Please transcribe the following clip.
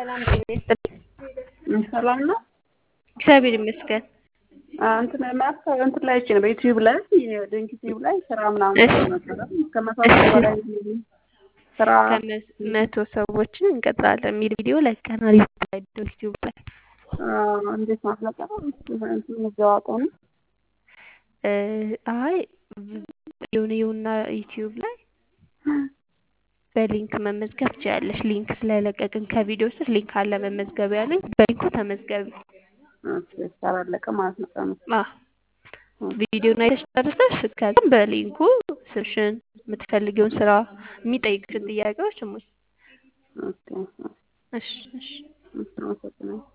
ሰላም ጤና ይስጥልኝ። ሰላም ነው። እግዚአብሔር ይመስገን። እንትን ማስታወ እንትን ላይ አይቼ ነው በዩቲዩብ ላይ ሊንክ ዩቲዩብ ላይ ስራ ምናምን እሺ። ነበረ ከመቶ ሰው በላይ ስራ ከመቶ ሰዎችን እንቀጥራለን የሚል ቪዲዮ ለቀናል ዩቲዩብ ላይ አ፣ እንዴት ማስለቀቅ እንትን ምዘዋቀው ነው። እ፣ አይ የሆነ የሆና ዩቲዩብ ላይ በሊንክ መመዝገብ ትችላለሽ። ሊንክ ስለለቀቅን ከቪዲዮ ስር ሊንክ አለ መመዝገቢያ ሊንክ፣ በሊንኩ ተመዝገቢ። ኦኬ፣ ስላላለቀ ማለት ነው ቀኑ። አ ቪዲዮን አይተሽ ጨርሰሽ ከዛም በሊንኩ ስምሽን፣ የምትፈልጊውን ስራ፣ የሚጠይቅሽን ጥያቄዎች ሙይ። ኦኬ፣ እሺ እሺ እሺ፣ አመሰግናለሁ።